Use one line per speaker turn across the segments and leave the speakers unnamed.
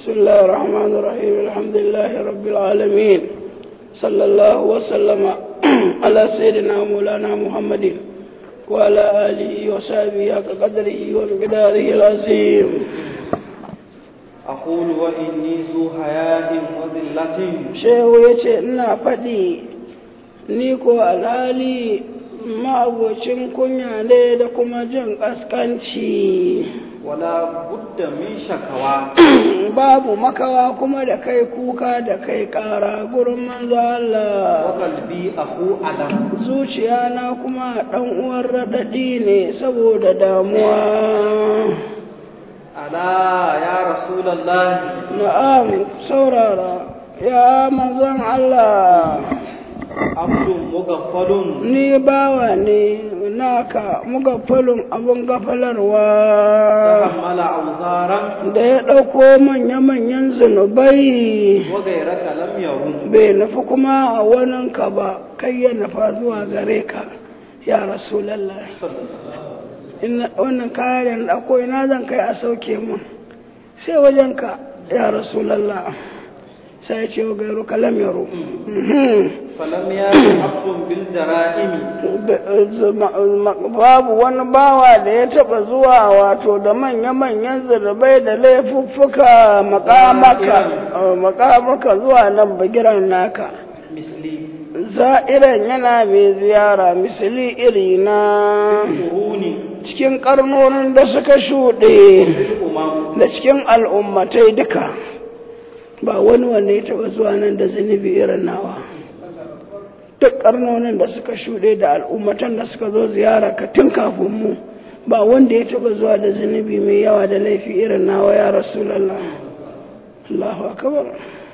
بسم الله الرحمن الرحيم الحمد لله رب العالمين صلى الله وسلم على سيدنا مولانا محمد وعلى آله وصحبه حق قدره ومقداره العظيم
أقول وإني ذو حياء وذلة
shehu ya ce ina faɗi ni ko alhali ma'abocin kunya ne da kuma jin ƙasƙanci
ولا بد من شكوى
babu makawa kuma da kai kuka da kai ƙara gurin manzo Allah
وقلبي أخو ألم
zuciya na kuma ɗan uwan raɗaɗi ne saboda damuwa
ألا يا رسول الله
na'am saurara ya manzon Allah
عبد مغفل
ni bawa ne naka muga falon abin gafalarwa
تحمل أوزارا
da ya ɗauko manya-manyan zunubai
وغيرك لم يرم
bai nufi kuma a waninka ba kai ya nufa zuwa gare ka ya rasulallah ina wannan kayan da ɗauko ina zan kai a sauke mun sai wajenka ya rasulallah sai ya ce wa gairu kalam yaro
فلم يأت عبد بالجرائم
babu wani bawa da ya taba zuwa wato da manya-manyan zirbai da laifuffuka makamaka makamaka zuwa nan bagiran naka
مثلي
za'iran yana mai ziyara misali iri na
قروني
cikin karnonin da suka shuɗe
الأمم
da cikin al'ummatai duka ba wani wanda ya taba zuwa nan da zunubi irin nawa duk karnonin da suka shuɗe da al'ummatan da suka zo ziyara ka tun kafin mu ba wanda ya taba zuwa da zunubi mai yawa da laifi irin nawa ya rasulallah Allahu akbar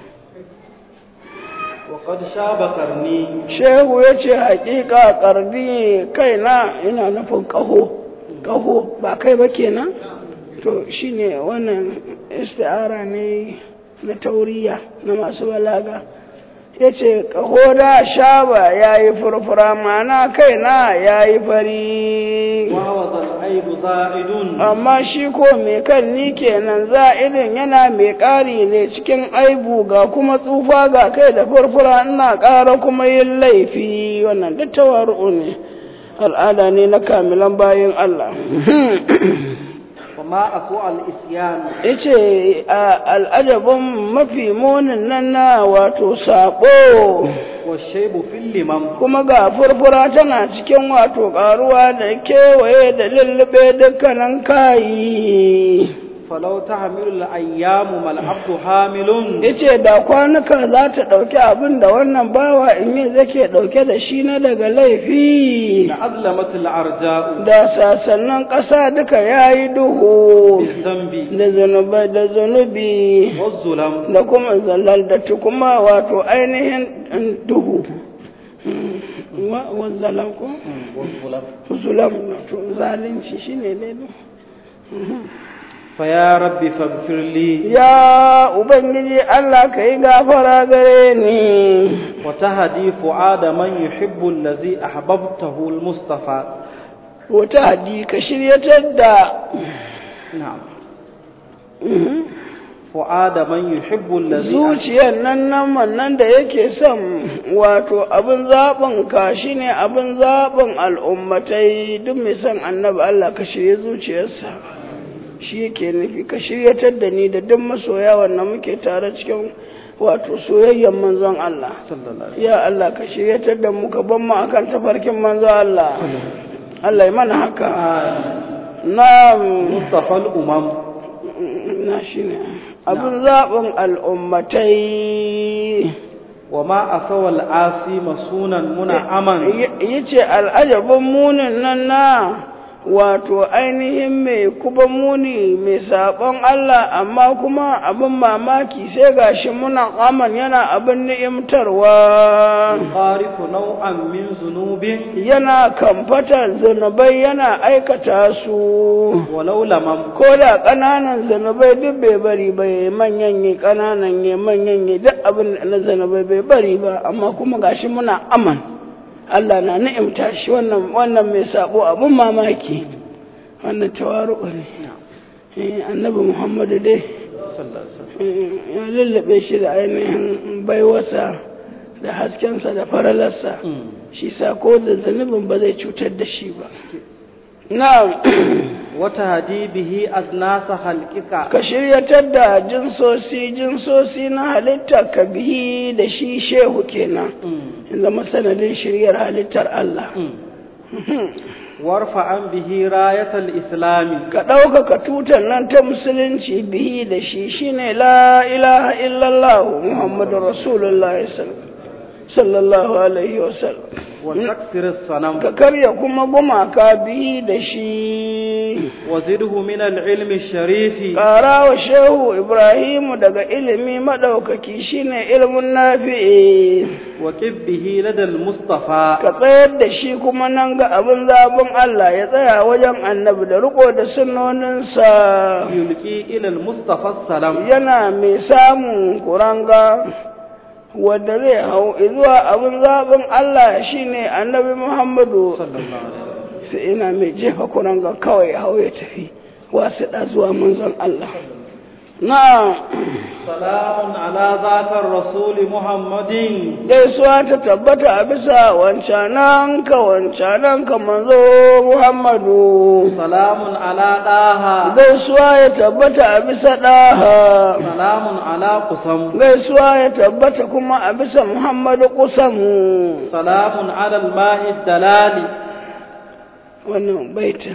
وقد شاب قرني
shehu ya ce haƙiƙa ƙarni kaina ina nufin ƙaho ƙaho ba kai ba kenan to shine wannan isti'ara ne na tauriya na masu balaga ya ce ƙaho da shaba ya yi furfura mana kaina ya yi fari
وهو ذا العيب زائد
amma shi ko mai kan ni kenan za'idin yana mai ƙari ne cikin aibu ga kuma tsufa ga kai da furfura ina ƙara kuma yin laifi wannan duk tawaru'u ne al'ada ne na kamilan bayan Allah
وما أسوأ الإسيان
yace a al'ajabin mafi munin nan na wato saɓo
والشيب في اللمم
kuma ga furfura tana cikin wato ƙaruwa da kewaye da lullube dukkanin kayi
فلو تحمل الأيام ما العبد حامل
yace da kwanuka za ta ɗauki abin da wannan bawa in yi zake ɗauke da shi na daga laifi
لأظلمت الأرجاء
da sasannan ƙasa duka ya yi duhu
بالذنب
da zunubai da zunubi
والظلم
da kuma zalaldatu kuma wato ainihin duhu wa wazzalam ko
والظلم
zulam to zalunci shine dai
فيا ربي فاغفر لي
ya ubangiji Allah ka yi gafara gare ni
وتهدي فؤاد من يحب الذي أحببته المصطفى
wata hadi ka shiryatar da
نعم فؤاد من يحب الذي
zuciyar nan nan nan da yake son wato abin zaɓin ka shine abin zaɓin al'ummatai duk mai son annabi Allah ka shirye zuciyarsa shi yake nufi ka shiryatar da ni da duk masoya wannan muke tare cikin wato soyayyen manzon Allah
صلى الله عليه
ya Allah ka shiryatar da mu ka ban mu akan tafarkin manzon Allah Allah ya mana haka na
مصطفى الأمم
na shine abin zaɓin al'ummatai
وما أسوى العاصي مسونا منعما
ya ce al'ajabin munin nan na wato ainihin mai kuma muni mai saɓon Allah amma kuma abin mamaki sai gashi muna aman yana abin ni'imtarwa
يخالف نوعا من ذنوب
yana kamfatar zunubai yana aikata su
ولو لمم
ko da ƙananan zunubai duk bai bari ba ya manyan yi ƙananan ya manyan yi duk abin da na zunubai bai bari ba amma kuma gashi muna aman Allah na ni'imta shi wannan wannan mai sabo abin mamaki wannan tawaru ne eh annabi Muhammadu dai ya lullube shi da ainihin baiwarsa da haskensa da faralarsa shi sa ko da zunubin ba zai cutar da shi ba na'am
wata hadi bihi aznasa halkika
ka shiryatar da jinsosi jinsosi na halitta ka bihi da shi shehu kenan in zama sanadin shiryar halittar Allah
warfa an bihi rayatal islami
ka ɗaukaka tutar nan ta musulunci bihi da shi shine la ilaha illallah muhammadu rasulullah sallallahu alaihi wasallam
wa taksir sanam
ka karya kuma gumaka bihi da shi
wa zidhu min al-ilmi sharifi
ƙara wa shehu ibrahimu daga ilimi maɗaukaki shine ilimin nafi'i
wa qibbihi lada al-mustafa
ka tsayar da shi kuma nan ga abin zabin Allah ya tsaya wajen annabi da riko da sunnoninsa
yulqi ila al-mustafa salam
yana mai samun kuranga wadda zai hau zuwa abin zaɓin Allah shine annabi Muhammadu sai ina mai jefa kuranga kawai hau ya tafi wasu da zuwa manzon Allah na
salamun ala zakar rasuli muhammadin
gaisuwa ta tabbata a bisa wancanan ka wancanan ka manzo Muhammadu
salamun ala daha
gaisuwa ya tabbata a bisa daha
salamun ala kusam
gaisuwa ya tabbata kuma a bisa Muhammadu kusamu
salamun ala al-ma'i dalali
wannan baitin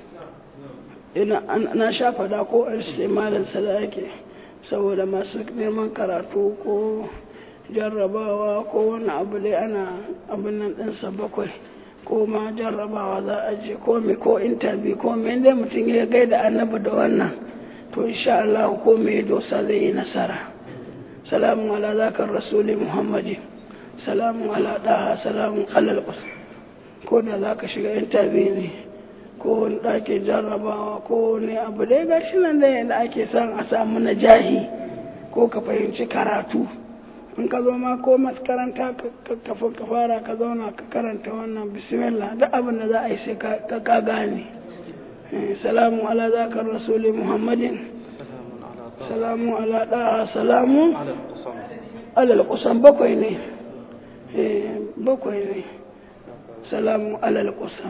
ina na sha fada ko istimalin sa yake saboda masu neman karatu ko jarrabawa ko wani abu dai ana abin nan ɗinsa bakwai ko ma jarrabawa za a je ko me ko intabi ko me dai mutum ya gaida annabi da wannan to insha Allah ko me dosa zai yi nasara salamun ala zakar rasuli muhammadi salamun ala daha salamun alal ko da za ka shiga intabi ne ko wani ɗakin jarrabawa ko wani abu dai ga shi nan da yadda ake son a samu na jahi ko ka fahimci karatu in ka zo ma ko makaranta kafin ka fara ka zauna ka karanta wannan bismillah duk abin da za a yi sai ka ka gane salamu ala zakar rasuli muhammadin salamu ala ɗaha salamu alal kusan bakwai ne bakwai ne salamu alal kusan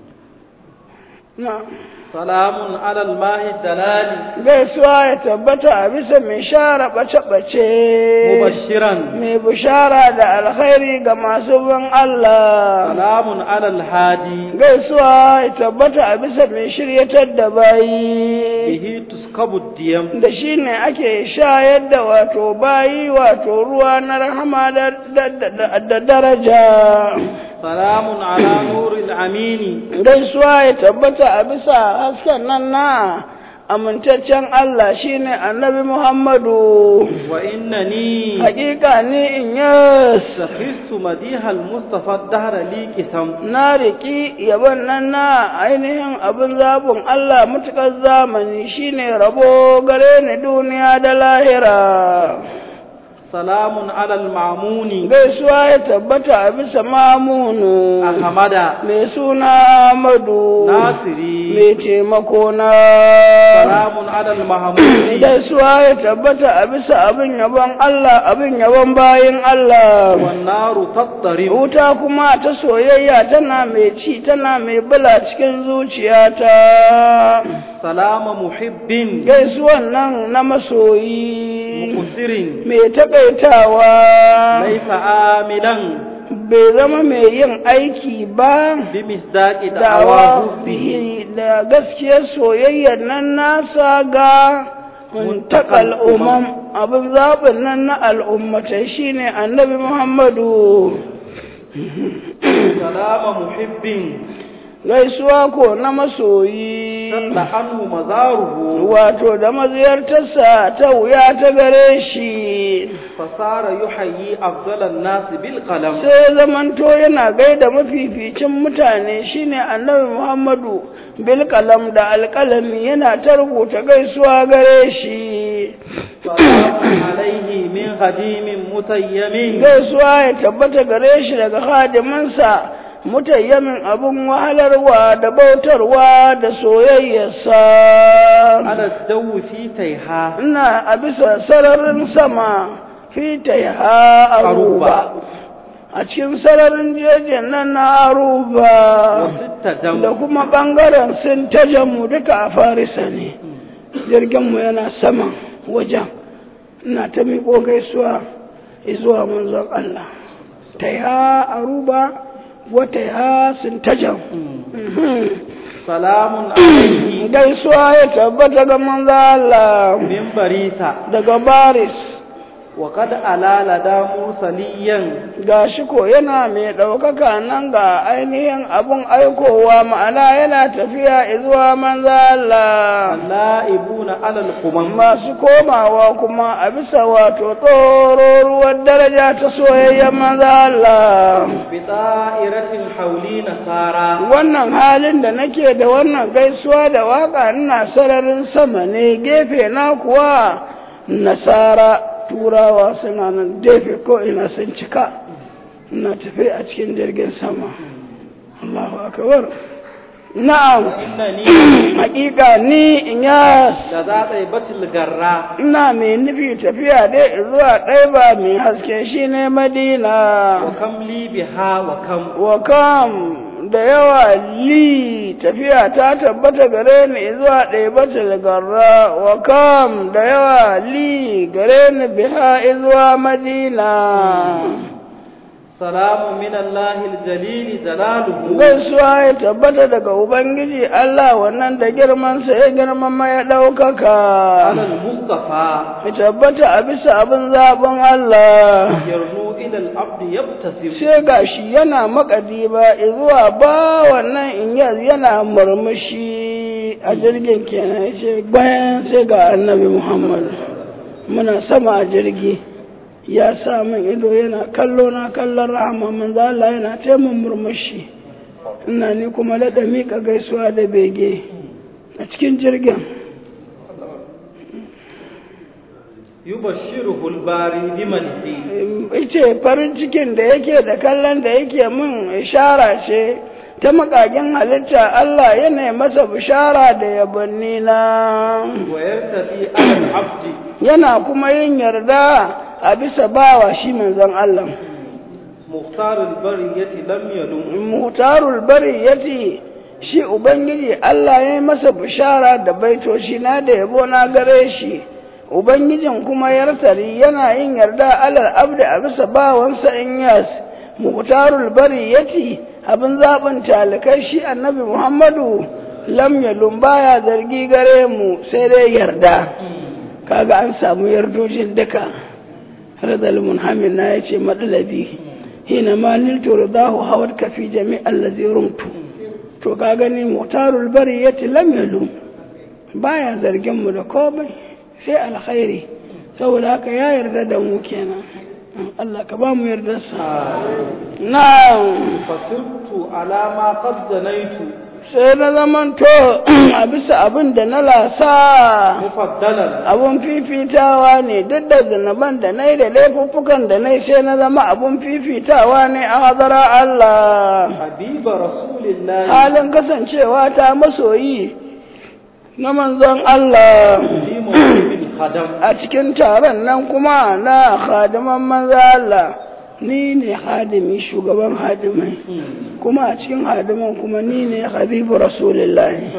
salamun alal ma'i dalali
gaisuwa ya tabbata a bisa mai share bace-bace
mubashiran
mai bishara da alkhairi ga masu bin Allah
salamun alal hadi
gaisuwa ya tabbata a bisa mai shiryatar da bayi
bihi tuskabu diyam
da shi ne ake shayar da wato bayi wato ruwa na rahama da daraja
salamun ala nuril amini
gaisuwa ya tabbata a bisa hasken nan na amintaccen Allah shine annabi Muhammadu
wa innani
hakika ni in yas
sakhistu madihal mustafa dahra li qisam
na riki yaban nan na ainihin abin zabun Allah mutukar zamani shine rabo gare ni duniya da lahira
salamun alal ma'muni
gaisuwa ya tabbata a bisa mamunu
ahmada
mai suna Amadu
nasiri
mai taimako na
salamun alal mahmudi
gaisuwa ya tabbata a bisa abin yabon Allah abin yabon bayin Allah
wan naru tattari
wuta kuma ta soyayya tana mai ci tana mai bula cikin zuciyata
salama muhibbin
gaisuwan nan na masoyi
muqsirin
mai takaitawa
laysa amilan
bai zama mai yin aiki ba
bi misdaqi
dawa
da'awahu
bihi da gaskiyar soyayyar nan nasa ga muntakal umam abin zaɓin nan na al'ummatai shine annabi muhammadu
salama muhibbin
gaisuwa ko na masoyi
sadda anhu mazaruhu
wato da maziyartarsa ta wuya ta gare shi
fasara yuhayyi afdalan nasi bil qalam
sai zamanto yana gaida mafificin mutane shine annabi muhammadu bil kalam da alkalami yana ta rubuta gaisuwa gare shi
salamun alaihi min khadimin mutayyamin
gaisuwa ya tabbata gare shi daga hadiminsa mutayyamin abun wahalarwa da bautarwa da soyayyarsa
على الجو في تيها
ina a bisa sararin sama fita ha aruba a cikin sararin jejin nan na aruba
وست
da
جم
kuma ɓangaren sun ta jamu duka a farisa ne jirginmu yana sama wajen ina ta miƙo gaisuwa zuwa manzon Allah ta ha aruba wata ha sun ta jamu
سلام عليه
gaisuwa ya tabbata ga manzon Allah
من بريسة
daga baris
وقد ألا لدى مرسليا
gashi ko yana mai ɗaukaka nan ga ainihin abun aikowa ma'ana yana tafiya zuwa manzo Allah
اللائبون على القمم
masu komawa kuma a bisa wato tsororuwar daraja ta soyayyen manzo Allah
بطائرة حولي نصارى
wannan halin da nake da wannan gaisuwa da waka ina sararin sama ne gefe na kuwa nasara turawa suna nan gefe ko ina sun cika ina tafi a cikin jirgin sama Allahu akbar na'am
إنني
hakika ni inyas
لذا طيبة الجراء
ina mai nufi tafiya dai zuwa ɗaiba mai haske shine madina
وكم لي بها وكم
wa kam da yawa li tafiya ta tabbata gare ni zuwa ɗaibatul garra wa kam da yawa li gare ni biha zuwa madina
سلام من الله الجليل جلاله
gaisuwa ya tabbata daga ubangiji Allah wannan da girmansa ya girmama ya ɗaukaka
على المصطفى
ya tabbata a bisa abin zaɓin Allah
يرنو إلى العبد يبتسم
sai gashi yana makadi ba zuwa ba wannan inyaz yana murmushi a jirgin kenan ya ce bayan sai ga annabi muhammad muna sama a jirgi ya sa min ido yana kallo na kallon rahama manzo Allah yana taimun murmushi ina ni kuma da miƙa gaisuwa da bege a cikin jirgin
يبشره الباري بمنه
ce farin cikin da yake da kallon da yake min ishara ce ta makagin halitta Allah yana masa bishara da yabanni na
ويرتدي على العبد
yana kuma yin yarda a bisa bawa shi manzon Allah
مختار البرية لم يلم
mutarul bari yace shi ubangiji Allah ya yi masa bishara da baitoci na da yabo na gare shi ubangijin kuma yartari yana yin yarda alal abdi a bisa bawansa in yas mutarul bari yace abin zaɓin talikai shi annabi muhammadu lam yalum baya zargi gare mu sai dai yarda kaga an samu yardojin duka radal munhamin na yace madalabi hina ma niltu ridahu hawat ka fi jami' allazi rumtu to ka gani mutarul bari yace lam yalum baya zargin mu da komai sai alkhairi saboda haka ya yarda da mu kenan Allah ka ba mu yardarsa na'am
فسرت على ما قد جنيت
sai na zamanto a bisa abin da na lasa
مفضلا
abun fifitawa ne duk da zunuban da na yi da laifuffukan da na yi sai na zama abun fifitawa ne a hadara Allah
حبيب رسول الله
halin kasancewa ta masoyi na manzon Allah
في موكب الخدم
a cikin taron nan kuma na khadiman manzo Allah ni ne hadimi shugaban hadimai kuma a cikin hadiman kuma ni ne habibu rasulullahi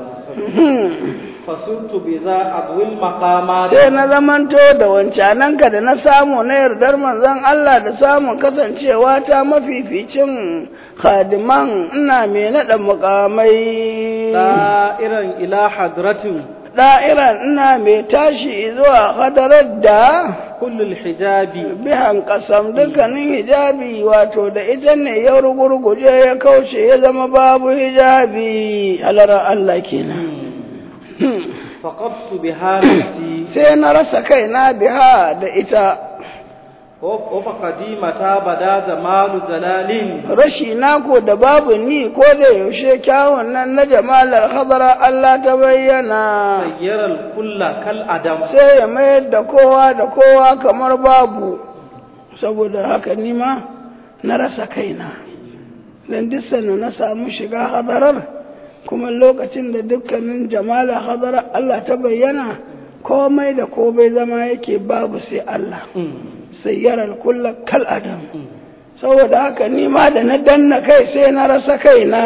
فسرت بذا أضوي المقامات
sai na zamanto da wancananka da na samu na yardar manzon Allah da samun kasancewa ta mafificin khadiman ina mai naɗa mukamai
دائرا إلى حضرة
da'iran ina mai tashi zuwa hadarar da
كل الحجاب
bihan kasam dukkanin hijabi wato da ita ne ya rugurguje ya kauce ya zama babu hijabi halara Allah kenan
فقدت بها نفسي
sai na rasa kaina biha da ita
وفقدي متى بدا زمال جلال
rashi nako da babu ni ko da yaushe kyawun nan na jamalar hadara Allah ta bayyana
سير الكل كالأدم
sai ya mayar da kowa da kowa kamar babu saboda haka nima na rasa kaina dan duk sanda na samu shiga hadarar kuma lokacin da dukkanin jamala hadarar Allah ta bayyana komai da komai zama yake babu sai Allah sayyarar kulla kal adam saboda haka ni ma da na danna kai sai na rasa kaina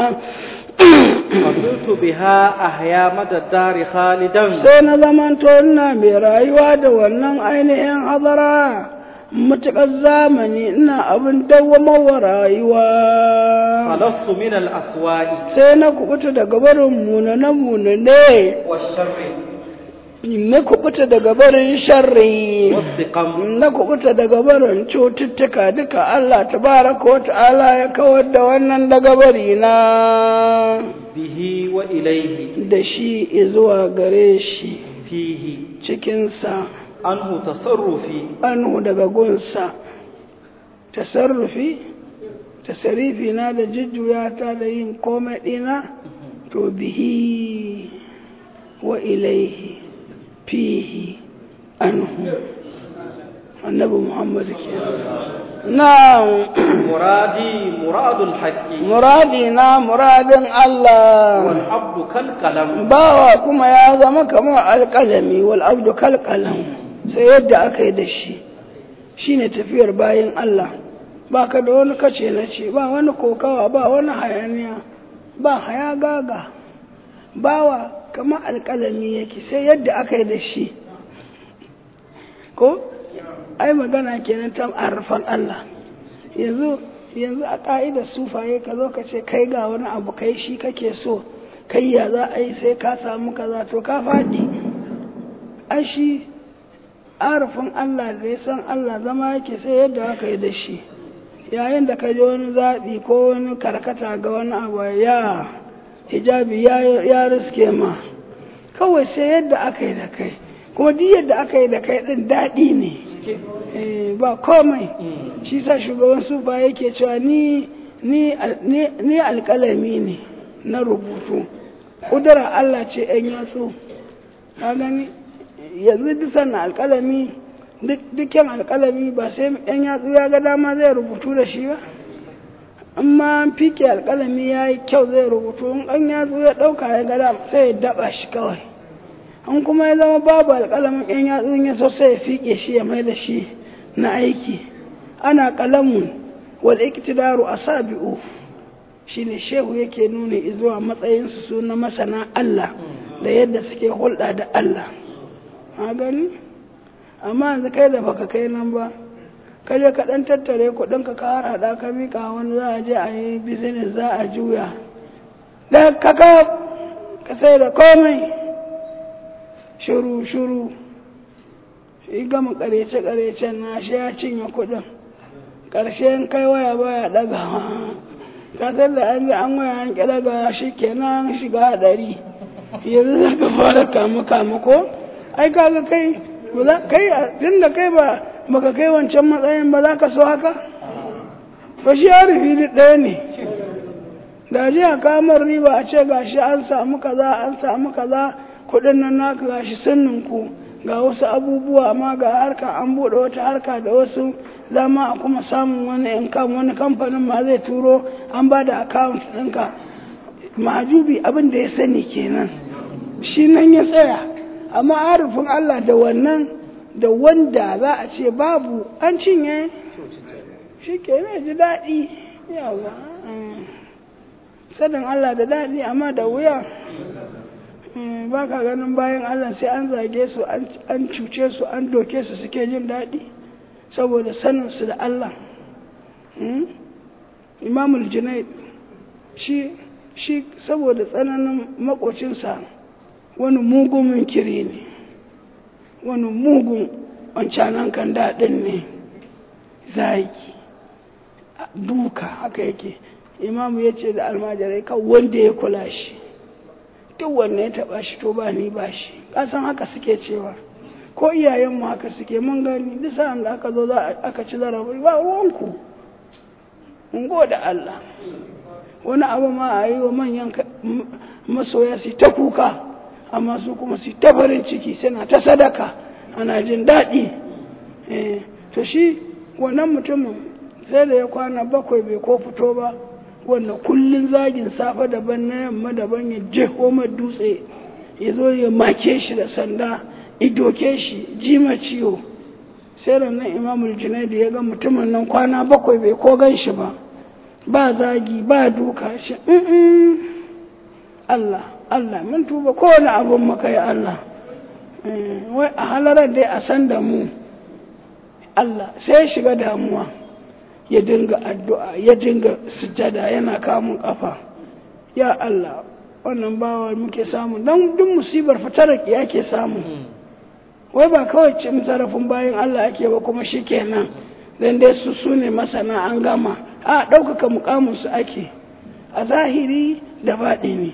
فصرت بها أحيا مدى الدار خالدا
sai na zamanto ina mai rayuwa da wannan ainihin hadara matuƙar zamani ina abin dawwamawa rayuwa
خلصت من الأسواء
sai na kubuta daga barin munane-munane
والشر
na kubuta daga barin sharri
والسقم
na kubuta daga barin cututtuka duka Allah tabaraka wa ta'ala ya kawar da wannan daga bari na
به وإليه
da shi zuwa gare shi
فيه
cikinsa
عنه تصرفي
anhu daga gunsa tasarrufi tasarifi na da jujjuya ta da yin komai ɗina to bihi wa ilaihi fihi anhu annabi muhammadu ke na
مرادي مراد الحق
muradi na muradin Allah
والعبد كالقلم
bawa kuma ya zama kamar alƙalami wal abdu kalƙalam sai yadda aka yi da shi shine tafiyar bayan Allah ba ka da wani kace na ce ba wani kokawa ba wani hayaniya ba haya gaga bawa kamar alƙalami yake sai yadda aka yi da shi ko ai magana kenan ta arfan Allah yanzu yanzu a ƙa'idar sufaye ka zo ka ce kai ga wani abu kai shi kake so kai ya za a yi sai ka samu kaza to ka faɗi ai shi arafin Allah da ya san Allah zama yake sai yadda aka yi da shi yayin da ka ji wani zaɓi ko wani karkata ga wani abu ya hijabi ya, ya riske ma kawai sai yadda aka yi da kai kuma duk yadda aka yi da kai ɗin daɗi ne Eh, ba komai shi sa shugaban sufa yake cewa ni ni al- ni ni alƙalami ne na rubutu ƙudura Allah ce ‘yan yatsu ka gani yanzu duk sannan alƙalami duk- dukkan alƙalami ba sai ‘yan yatsu ya ga dama zai rubutu da shi ba amma an fike alƙalami ya yi kyau zai rubutu in ɗan yatsu ya ɗauka ya ga dama sai ya daɓa shi kawai an kuma ya zama babu alƙalamin ‘yan yatsun ya so sai ya fiƙe shi ya mai da shi na aiki ana ƙalamun wal iktidaru asabi'u shine shehu yake nuna zuwa matsayinsu su na masana Allah da yadda suke hulɗa da Allah a gani amma yanzu kai da baka kai nan ba ka je ka ɗan tattare kuɗinka ka harhaɗa ka miƙa wani za a je a yi business za a juya da ka ka sai da komai shuru shuru shi gama karece karecen na shi ya cinye kudin karshen kai waya baya dagawa kasar da an ji an waya an kira ga shi kenan shiga hadari yanzu za ka fara kama kama ko ai kaga kai ba za kai tun da kai ba baka kai wancan matsayin ba za ka so haka to shi ya rufi duk ɗaya ne da ji a kamar riba a ce gashi an samu kaza an samu kaza kuɗin nan naka gashi sunninku ga wasu abubuwa amma ga harka an buɗe wata harka da wasu zama a kuma samun wani income wani kamfanin ma zai turo an ba da account ɗinka mahajubi abin da ya sani kenan shi nan ya tsaya amma arifin Allah da wannan da wanda za a ce babu an cinye shi ke ji daɗi yawa sanin Allah da daɗi amma da wuya ba ka ganin bayan Allah sai an zage su an cuce su an doke su suke jin daɗi saboda saninsu da Allah imamul junaid shi shi saboda tsananin makocinsa wani mugun kiri ne wani mugun wancanan kan daɗin ne zaki duka haka yake imamu ya ce da almajirai kan wanda ya kula shi duk wanne ya taba shi to ba ni ba shi kasan haka suke cewa ko iyayenmu haka suke mun gani duk sa'an da aka zo za aka ci zarafi ba ruwanku mun da Allah wani abu ma a yi wa manyan masoya su ta kuka amma su kuma su ta farin ciki suna ta sadaka ana jin daɗi to shi wannan mutumin sai da ya kwana bakwai bai ko fito ba wannan kullun zagin safe daban na yamma daban ya jeho ma dutse ya zo ya make shi da sanda idoke shi jima ciwo sai nan imamul junaidi ya ga mutumin nan kwana bakwai bai ko gan shi ba ba zagi ba duka shi Allah Allah mun tuba kowane abun maka ya Allah wai a halarar dai a san da mu Allah sai shiga damuwa ya dinga addu'a ya dinga sujada yana kamun kafa ya Allah wannan bawa muke samu don duk musibar fitaraki yake samu wai ba kawai cin zarafin bayan Allah ake ba kuma shi kenan don dai su su ne masana an gama a ɗaukaka mukaminsu ake a zahiri da baɗi ne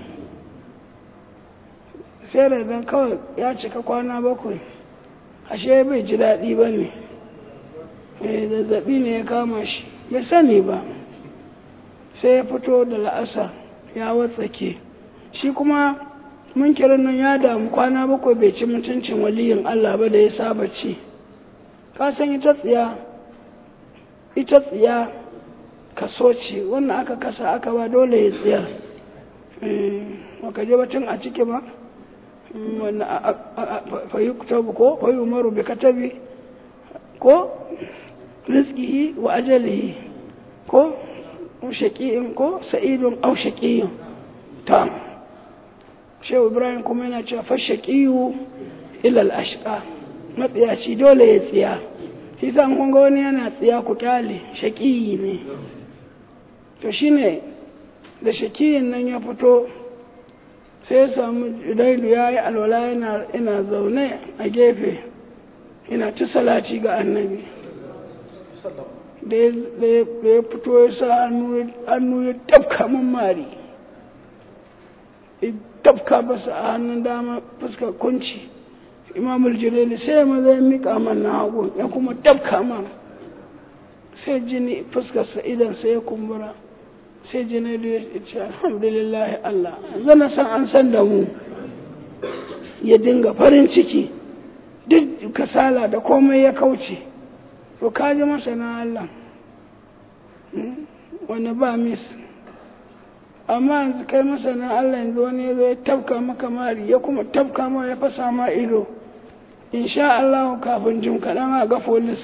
sai da dan kawai ya cika kwana bakwai ashe bai ji daɗi ba ne zazzaɓi ne ya kama shi bai sani ba sai ya fito da la'asa ya watsake shi kuma munkirin nan ya damu kwana bakwai bai ci mutuncin waliyin Allah ba da ya saba ci ka san ita tsiya ita tsiya kaso ce wannan aka kasa aka ba dole ya tsiya maka je batun a ciki ba wannan fayi kutabu ko fayi umaru bi katabi ko rizkihi wa ajalihi ko shaqi'in ko sa'idun aw shaqiyyun ta shehu ibrahim kuma yana cewa fa shaqiyu ila al-ashqa matsiyaci dole ya tsiya shi san kun ga wani yana tsiya ku kyale shaqiyi ne to shine da shaqiyin nan ya fito sai ya samu daidu ya yi alwala yana zaune a gefe yana ci salati ga annabi da ya fito ya sa hannu ya tafka min mari ya tafka masa a hannun dama fuskar kunci imamul jireli sai ya maza ya miƙa man na hagu ya kuma tafka man sai jini fuskarsa idan sai ya kumbura sai janairu ya ce alhamdulillah Allah zana san an san da mu ya dinga farin ciki duk kasala da komai ya kauce to kaji masa na Allah wani ba mis amma yanzu kai masa na Allah yanzu wani ya zo ya tafka maka mari ya kuma tafka ma ya fasa ma ido insha Allah kafin jim kaɗan a ga folis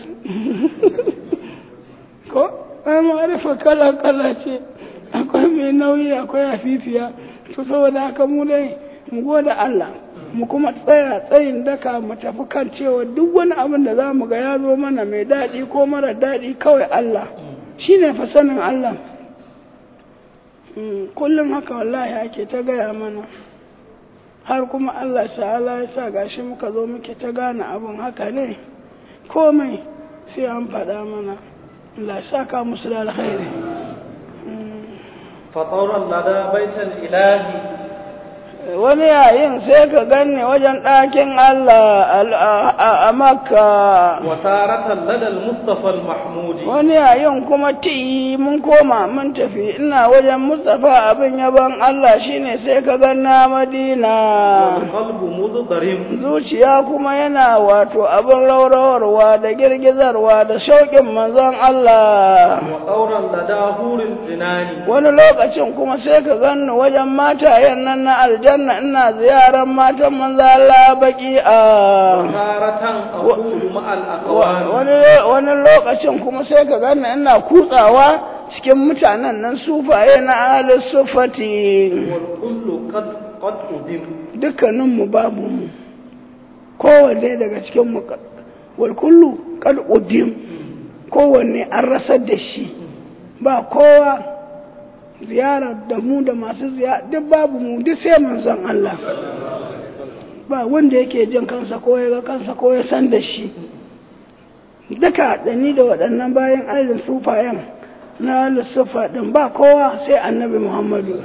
ko ai ma'arifa kala kala ce akwai mai nauyi akwai afifiya to saboda haka mu dai mu gode Allah mu kuma tsaya tsayin daka mu tafi kan cewa duk wani abin da za mu ga ya zo mana mai daɗi ko mara daɗi kawai Allah shi ne fa sanin Allah kullum haka wallahi ake ta gaya mana har kuma Allah ta'ala ya sa gashi muka zo muke ta gane abin haka ne komai sai an faɗa mana Allah saka musu da alkhairi
فطورا لدى بيت الإله
wani yayin sai ka ganni wajen ɗakin Allah a Makka.
وتارة لدى المصطفى المحمود
Wani yayin kuma ti mun koma mun tafi ina wajen Mustapha abin yaban Allah shine sai ka ganna Madina.
والقلب مضطرب
Zuciya kuma yana wato abin raurawarwa da girgizarwa da shauƙin manzon Allah.
وطورا لدى هور الجنان
Wani lokacin kuma sai ka ganni wajen matayen nan na aljanna ina ziyarar matan manzo Allah baki a
وتارة أقول مع الأقوام
wani wani lokacin kuma sai ka ganni ina kutsawa cikin mutanen nan sufaye na ahlus sufati
والكل قد قد أدم
dukkanin mu babu mu kowanne daga cikin mu wal kullu qad udim kowanne an rasar da shi ba kowa ziyarar da mu da masu ziyara duk babu mu duk sai manzon Allah ba wanda yake jin kansa ko ya ga kansa ko ya san da shi duka da ni da waɗannan bayan ailin sufayen na lissufa ɗin ba kowa sai annabi muhammadu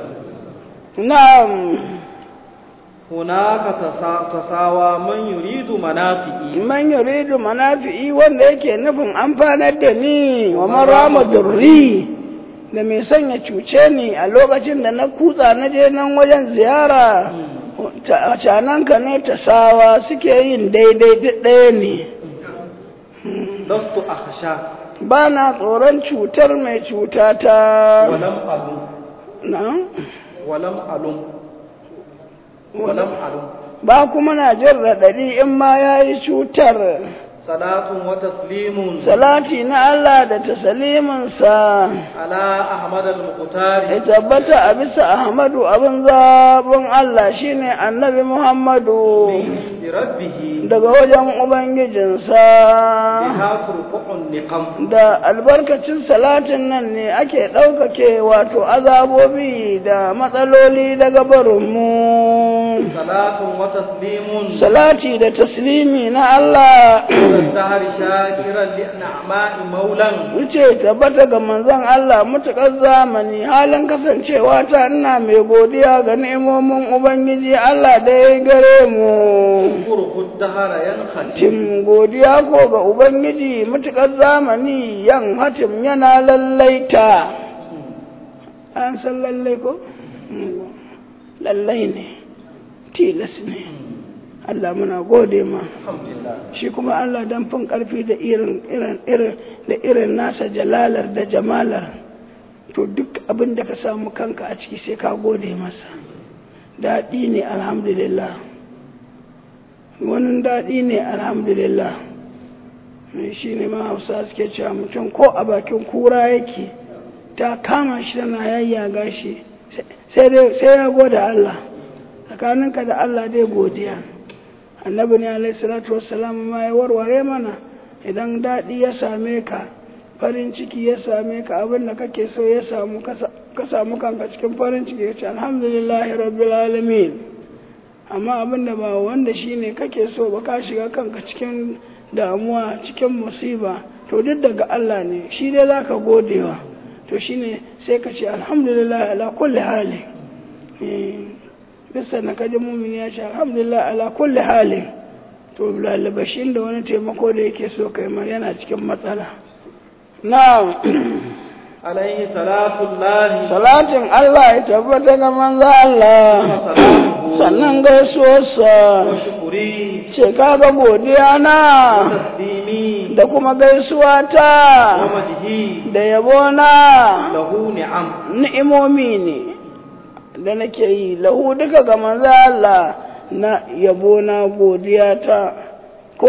na'am
هناك تسا- تساوى من يريد منافئي
man yuridu manafi'i wanda yake nufin amfanar da ni wa man rama durri da mai son ya cuce ni a lokacin da na kutsa na je nan wajen ziyara ta- cananka ne ta sawa suke yin daidai duk ɗaya ne
لست أخشى
ba na tsoron cutar mai cuta ta
ولم ألم
na
ولم ألم ولم ألم
ba kuma na jin raɗaɗi in ma ya yi cutar
صلاة وتسليم
salati na Allah da tasaliminsa
على أحمد المختار
ya tabbata a bisa Ahmadu abin zaɓin Allah shine annabi Muhammadu
بربه
daga wajen Ubangijinsa
بها ترفع النقم
da albarkacin salatin nan ne ake ɗaukake wato azabobi da matsaloli daga barinmu
صلاة وتسليم
salati da taslimi na Allah
الدهر شاكرا لنعماء مولا
wuce tabbata ga manzon Allah mutukar zamani halin kasancewa ta ina mai godiya ga ni'imomin Ubangiji Allah da ya gare mu
شكره الدهر ينخل
Tim godiya ko ga Ubangiji mutukar zamani yan hatim yana lallaita an san lallai ko? lallai ne tilas ne Allah muna gode ma
الحمد لله
shi kuma Allah dan fin karfi da irin irin irin da irin nasa jalalar da jamalar to duk abin da ka samu kanka a ciki sai ka gode masa daɗi ne alhamdulillah wani daɗi ne alhamdulillah shi ne ma hausa suke cewa mutum ko a bakin kura yake ta kama shi tana yayyaga shi sai dai- sai ya gode Allah tsakaninka da Allah dai godiya annabi ne alaihi salatu wassalam ma ya warware mana idan daɗi ya same ka farin ciki ya same ka abin da kake so ya samu ka sa- ka samu kanka cikin farin ciki ya ce alhamdulillahi rabbil alamin amma abin da ba wanda shine kake so ba ka shiga kanka cikin damuwa cikin musiba to duk daga Allah ne shi dai zaka godewa to shine sai ka ce alhamdulillah ala kulli hali Eh, bisa na kaji mumin ya ce alhamdulillah ala kulli hali to lalabashin da wani taimako da yake so kai ma yana cikin matsala na'am
عليه صلاة الله
salatin Allah ya tabbata ga manzo Allah sannan gaisuwarsa
وشكري
ce kaga godiya na
وتسليمي
da kuma gaisuwa ta
ومجهي
da yabo na
له نعم
ni'imomi ne da nake yi lahu duka ga manzo Allah na yabo na godiya ta ko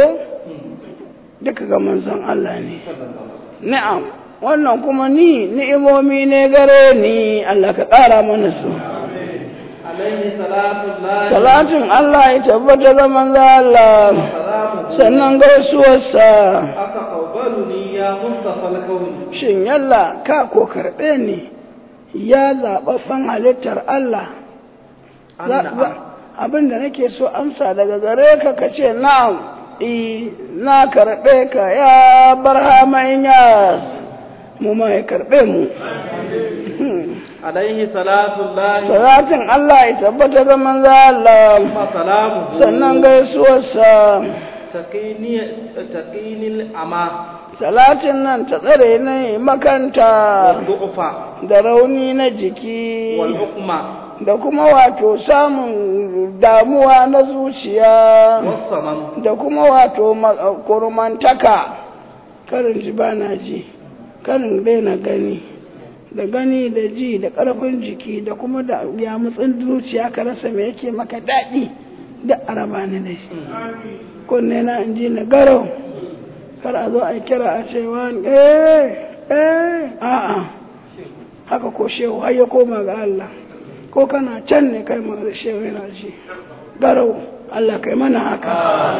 duka ga manzon Allah ne na'am wannan kuma ni ni'imomi ne gare ni Allah ka ƙara mana su
عليه صلاة الله
salatin Allah ya tabbata ga manzo Allah
وسلامه
sannan gaisuwarsa
أتقبلني يا مصطفى الكون
shin yalla ka ko karɓe ni ya zaɓaɓɓen halittar Allah Za-
نعم
za- abin da nake so amsa daga gare ka ka ce na'am i na karɓe ka ya barhama inyas mu ma ya karɓe mu Hmm.
عليه صلاة الله
salatin Allah ya tabbata ga manzo Allah
وسلامه
sannan gaisuwarsa
تقيني تقيني الأمى
salatin nan ta tsare ne makanta
والضعف
da rauni na jiki
والحكمة
da kuma wato samun damuwa na zuciya
والصمم
da kuma wato ma- kurmantaka karin ji ba na ji karin daina gani da gani da ji da ƙarfin jiki da kuma da yamutsin zuciya ka rasa me yake maka daɗi da araba ni da shi kunne na in ji na garau kar a zo a kira a ce wani eh eh a'a haka ko shehu har ya koma ga Allah ko kana can ne kai ma da shehu yana ji garau Allah kai mana haka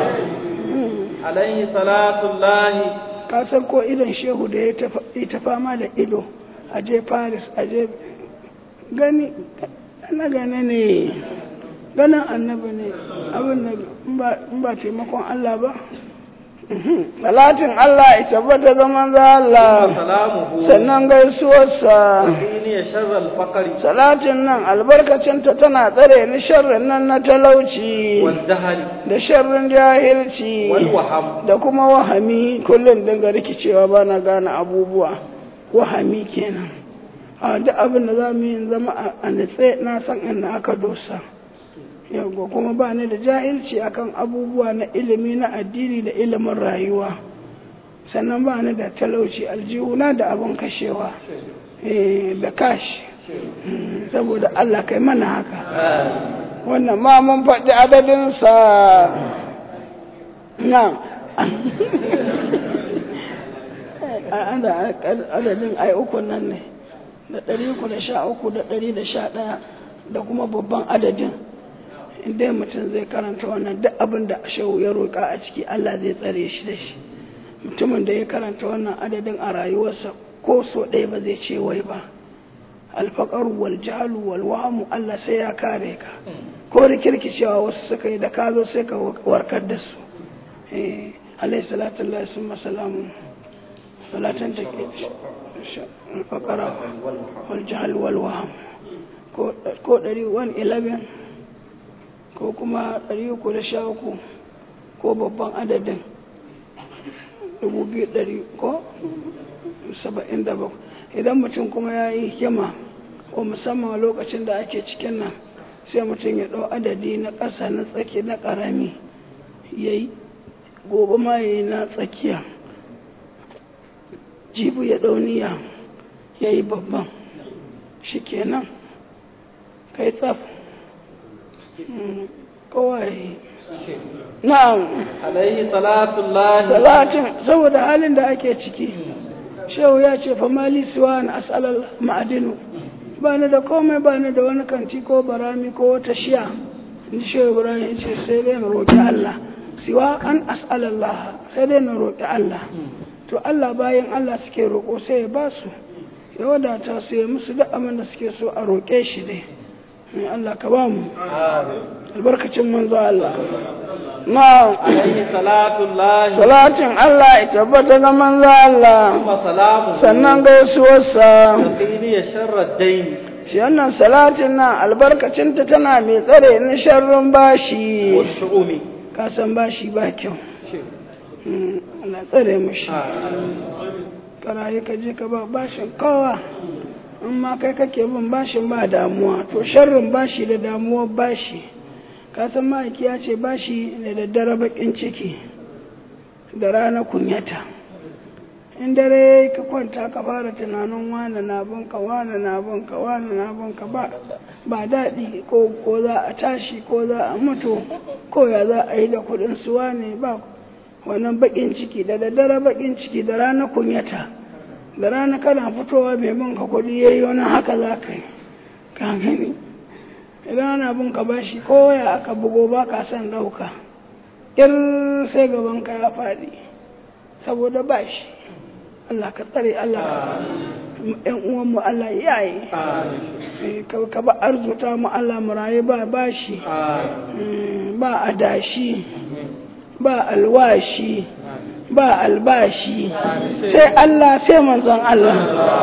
عليه صلاة الله
ka san ko idon shehu da ya tafa- ya ta fama da ido a je paris a je gani na gane ne ganin annabi ne abin da in ba- in ba taimakon Allah ba Mhm. Salatin Allah ya tabbata ga manzo Allah
وسلامه
sannan gaisuwarsa
تقيني شر الفقر
salatin nan albarkacinta tana tsare ni sharrin nan na talauci
والجهل
da sharrin jahilci
والوهم
da kuma wahami kullum dinga rikicewa ba na gane abubuwa wahami kenan a duk abin da za mu yi zama a- a nitse na san inda aka dosa yawwa kuma ba ni da jahilci akan abubuwa na ilimi na addini da ilimin rayuwa sannan ba ni da talauci aljihuna da abin kashewa eh, da kashi Mm, saboda Allah kai mana haka wannan ma mun faɗi adadinsa na adadin ai uku nan ne da ɗari uku da sha uku da ɗari da sha ɗaya da kuma babban adadin inda mutum zai karanta wannan duk abin da shehu ya roƙa a ciki Allah zai tsare shi da shi mutumin da ya karanta wannan adadin a rayuwarsa ko so ɗaya ba zai ce wai ba alfaƙar wal jahalu wal wahamu Allah sai ya kare ka ko rikirkicewa wasu suka yi da ka zo sai ka warkar da su eh alayhi salatu Allah summa salamu salatan take alfaƙara wal jahal wal waham ko ko 111 ko kuma 313 ko babban adadin 2200 ko 77 idan mutum kuma ya yi hikima ko musamman lokacin da ake cikin nan sai mutum ya ɗau adadi na ƙasa na tsaki na ƙarami ya yi gobe ma ya yi na tsakiya jibu ya ɗauniya ya yi babban shi kenan kai tsaf kowa ya yi na'am
alaihi salatullahi
salatin saboda halin da ake ciki shehu ya ce fa mali siwa na asalar ma'adinu ba ni da komai ba ni da wani kanti ko barami ko wata shiya in shehu ibrahim ya ce sai dai na roƙi allah siwa an as'alallah sai dai na roƙi allah to allah bayan allah suke roƙo sai ya ba su ya wadata su ya musu duk abin da suke so a roƙe shi dai in allah ka ba mu albarkacin manzo allah na
alaihi salatullahi
salatin Allah ya tabbata ga manzo Allah
wa salamu
sannan gaisuwarsa
taqini ya sharra dain
shi wannan salatin nan albarkacinta tana mai tsare ni sharrin bashi
wa shu'umi
ka san bashi ba kyau Mm, Allah tsare mu shi karaye ka je ka ba bashin kowa in ma kai kake bin bashin ba damuwa to sharrin bashi da damuwar bashi ka san ma'aiki ya ce bashi da daddare bakin ciki da rana kunyata in dare ka kwanta ka fara tunanin wane na binka wane na binka wane na binka ba ba daɗi ko ko za a tashi ko za a mutu ko ya za a yi da kuɗin su wane ba wannan bakin ciki da daddare bakin ciki da rana kunyata da rana kana fitowa mai binka kuɗi yayi wani haka za ka yi ka gani idan ana bin ka bashi ko ya aka bugo ba ka son ɗauka ir sai gaban ka ya faɗi saboda bashi Allah ka tsare Allah ka ƴan uwanmu Allah ya yi ka ba arzuta mu Allah mu rayu ba bashi Mm, ba adashi ba alwashi ba albashi sai Allah sai manzon Allah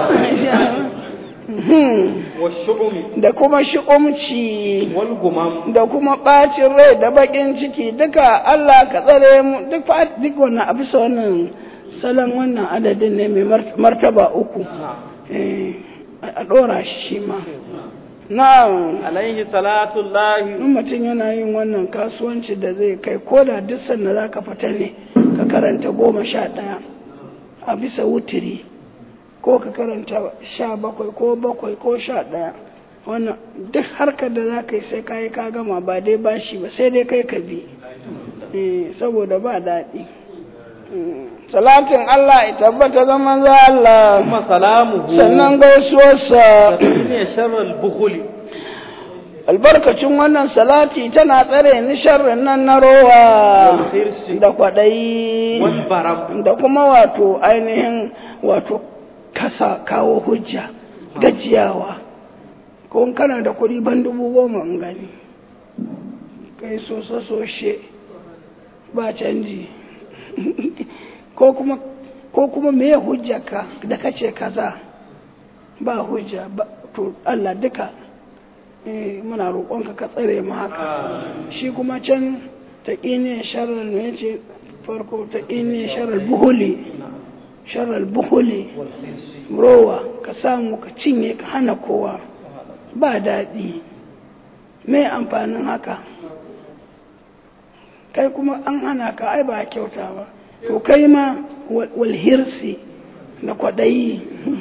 wa shu'umi
da kuma shi'umci
wal gumam
da kuma ɓacin rai da baƙin ciki duka Allah ka tsare mu duk fa duk wannan a bisa wannan salon wannan adadin ne mai mar- martaba uku Eh, a ɗora shi shi ma na'am
alaihi salatullahi
in mutum yana yin wannan kasuwanci da zai kai ko da duk sanda za ka fita ne ka karanta goma sha ɗaya a bisa wutiri ko ka karanta sha bakwai ko bakwai ko sha ɗaya wannan duk harkar da za ka yi sai kayi ka gama ba dai bashi ba sai dai kai ka bi Eh, saboda ba daɗi Mm, salatin Allah ya tabbata zaman za Allah
kuma salamuhu
sannan gaisuwarsa
taqini ya sharra al bukhli
albarkacin wannan salati tana tsare ni sharrin nan na rowa
Wal hirsi.
da kwaɗayi
wal baram
da kuma wato ainihin wato kasa kawo hujja gajiyawa ko in kana da kuɗi ban dubu goma in gani kai soso soshe ba canji ko kuma ko kuma me hujja ka da kace kaza ba hujja ba to Allah duka eh muna roƙonka ka tsare mu haka shi kuma can taqini sharral ne yace farko taqini sharral buhuli sharral buhuli rowa ka samu ka cinye ka hana kowa ba daɗi me amfanin haka kai kuma an hana ka ai ba kyauta ba to kai ma wal hirsi da kwaɗayi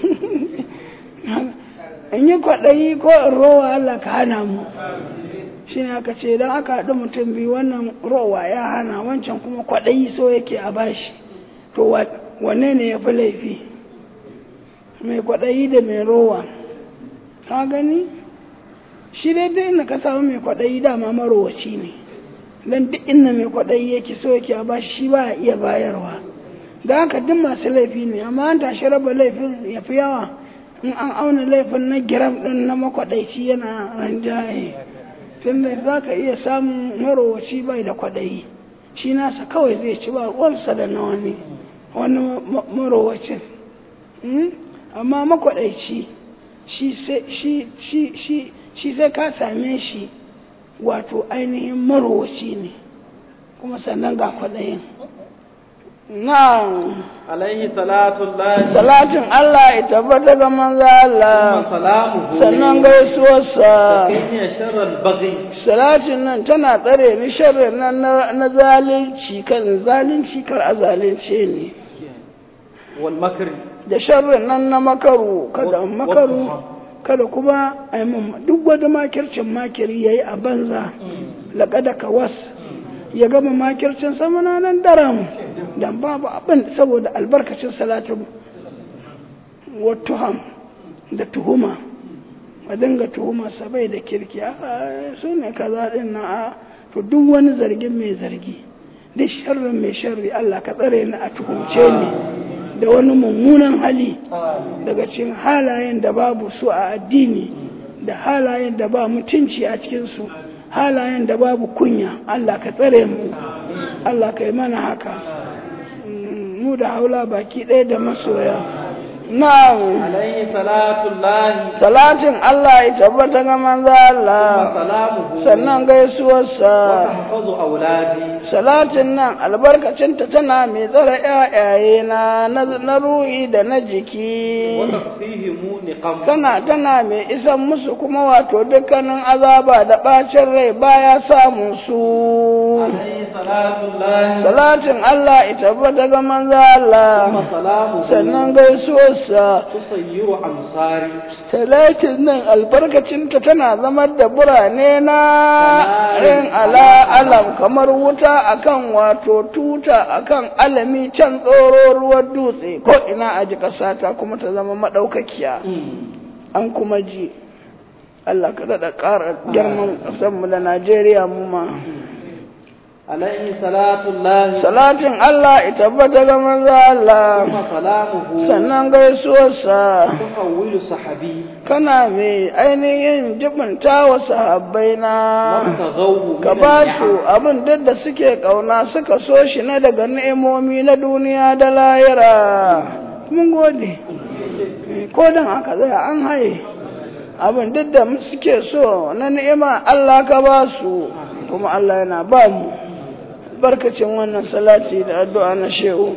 in yi kwaɗayi ko in rowa Allah ka hana mu shi ne aka ce idan aka haɗu mutum biyu wannan rowa ya hana wancan kuma kwaɗayi so yake a bashi to wanne ne ya fi laifi mai kwaɗayi da mai rowa ka gani shi dai duk inda ka samu mai kwaɗayi dama marowaci ne don duk inda mai kwaɗayi yake so yake a bashi shi ba iya bayarwa da haka duk masu laifi ne amma an tashi raba laifin ya fi yawa in an auna laifin na giram ɗin na makwaɗaici yana ranjaye tunda za ka iya samun marowaci bai da kwaɗayi shi nasa kawai zai ci ba ruwansa da na wani wani marowacin amma makwaɗaici shi sai ka same shi wato ainihin marowaci ne kuma sannan ga kwaɗayin na'am
alaihi salatu lahi
salatin Allah ya tabbata ga manzo Allah
salamuhu
sannan gaisuwarsa
kayya sharral baghi
salatin nan tana tsare ni sharrin nan na na zalunci kan zalunci kar a zalunce ni
wal makri
da sharrin nan na makaru kada makaru kada kuma a yi mun duk wata makircin makiri yayi a banza laƙada ka was ya gama makircin sama na nan daram dan babu abin saboda albarkacin salatin watuham da tuhuma a dinga tuhuma sabai da kirki a su ne kaza din na a to duk wani zargin mai zargi duk sharrin mai sharri Allah ka tsare ni a tuhumce ni da wani mummunan hali daga cikin halayen da babu su a addini da halayen da ba mutunci a cikinsu halayen da babu kunya Allah ka tsare mu Allah ka yi mana haka mu da haula baki ɗaya da masoya na'am
alaihi salatu lahi
salatin Allah ya tabbata ga manzo Allah
salamuhu
sannan gaisuwarsa
tahfazu auladi
salatin nan albarkacinta tana mai tsare ƴaƴaye na na ruhi da na jiki
wa tafsihimu niqam
tana tana mai isan musu kuma wato dukkanin azaba da bacin rai baya samun su
alaihi salatu lahi
salatin Allah ya tabbata ga manzo Allah
salamuhu
sannan gaisuwarsa
tusayyiru amsari
talatin nan albarkacinta tana zama da burane na yin ala alam kamar wuta akan wato tuta akan alami can tsoro ruwan dutse ko ina a ji ta kuma ta zama maɗaukakiya an kuma ji Allah ka daɗa ƙara girman ƙasarmu da Najeriya mu ma.
alaihi salatu lahi
Salatin Allah ya tabbata ga manzo Allah
kuma salamuhu
sannan gaisuwarsa
tuhawwilu sahabi
kana mai ainihin jibinta wa sahabbai na
wabtaghawu
ka ba su abin duk da suke ƙauna suka so shi na daga ni'imomi na duniya da lahira mun gode ko dan aka tsaya an haye abin duk da suke so na ni'ima Allah ka ba su kuma Allah yana ba mu barkacin wannan salati da addu'a na shehu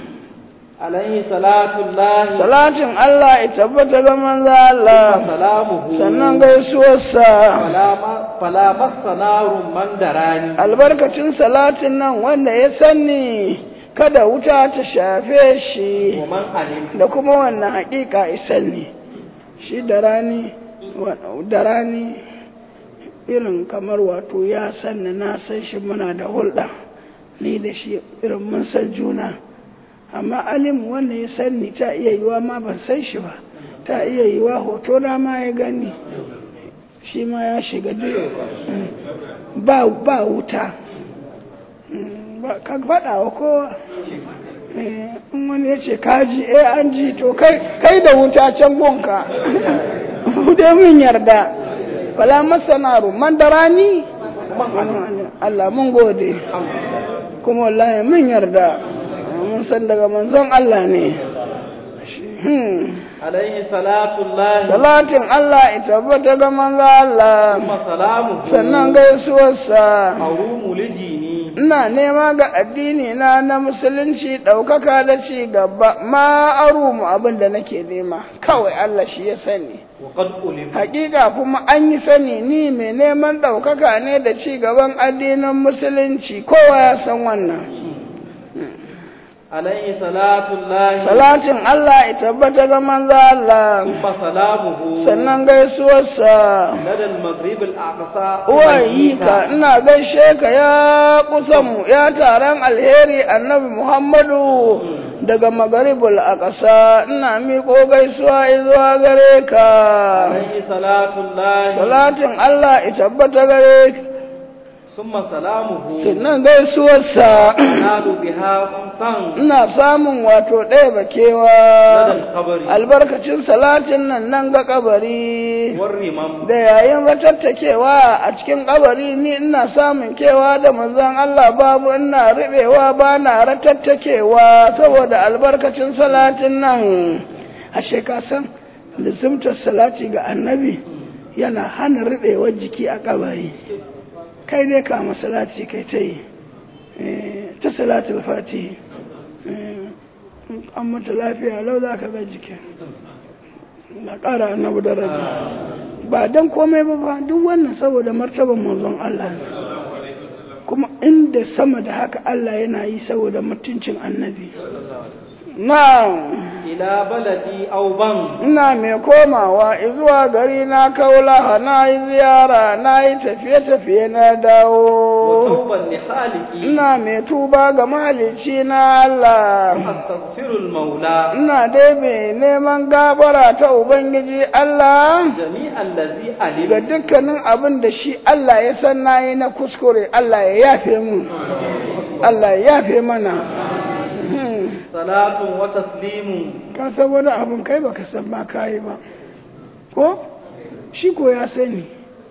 alaihi salatu lahi
salatin Allah ya tabbata ga manzo Allah
salamuhu
sannan gaisuwarsa
fala massa narun man darani
albarkacin salatin nan wanda ya sani kada wuta ta shafe shi
wa man alim
da kuma wannan hakika isan ne shi da rani da rani irin kamar wato ya sanni na san shi muna da hulɗa ni da shi irin mun san juna amma alim wanda ya sanni ta iya yiwa ma ban san shi ba ta iya yiwa hoto na ma ya gani shi ma ya shiga duk ba ba wuta ba ka faɗa wa kowa in wani ya ce kaji eh an ji to kai kai da wuta can gonka mu dai mun yarda wala masana man da rani Allah mun gode kuma wallahi mun yarda mun san daga manzon Allah ne
alaihi salatu lahi
salatin Allah ya tabbata ga manzon Allah
kuma salamuhu
sannan gaisuwarsa
harumu lidini
ina nema ga addini na na musulunci ɗaukaka da ci gaba ma arumu abin da nake nema kawai Allah shi ya sani
wa qad ulim
hakika kuma an yi sani ni mai neman ɗaukaka ne da ci gaban addinin musulunci kowa ya san wannan
عليه صلاة الله
salatin Allah ya tabbata ga manzo Allah
ثم سلامه
sannan gaisuwarsa
لدى المغرب الأقصى
uwayi ka ina gaishe ka ya kusanmu ya taron alheri annabi Muhammadu daga magaribul aqsa ina miƙo gaisuwa zuwa gare ka
عليه صلاة الله
salatin Allah ya tabbata gare ka
ثم سلامه
sannan gaisuwarsa
ينال بها خمسا
ina samun wato ɗaya
لدى
bakewa
القبر
albarkacin salatin nan nan ga kabari
والرمم
da yayin ratattakewa a cikin kabari ni ina samun kewa da manzon Allah babu ina ribewa ba na ratattakewa saboda albarkacin salatin nan ashe ka san lizimtar salati ga annabi yana hana ribewar jiki a kabari kai dai ka salati kai ta yi Eh, ta salatul fatihi Eh, an mata lafiya lau za ka ga jikin na ƙara annabi daraja ba don komai ba ba duk wannan saboda martaban manzon Allah ne. kuma inda sama da haka Allah yana yi saboda mutuncin annabi na
إلى بلدي أو بن
ina mai komawa zuwa gari na kaulaha na yi ziyara na yi tafiye-tafiye na dawo
وتوبا لخالقي
ina mai tuba ga mahalicci na Allah
أستغفر المولى
ina dai mai neman gafara ta Ubangiji Allah
جميع الذي
ga
علم
dukkanin abin da shi Allah ya san na yi na kuskure Allah ya yafe mu Allah ya yafe mana Hmm.
صلاة وتسليم
ka san wani abin kai baka san ma kayi ba ko shi ko ya sani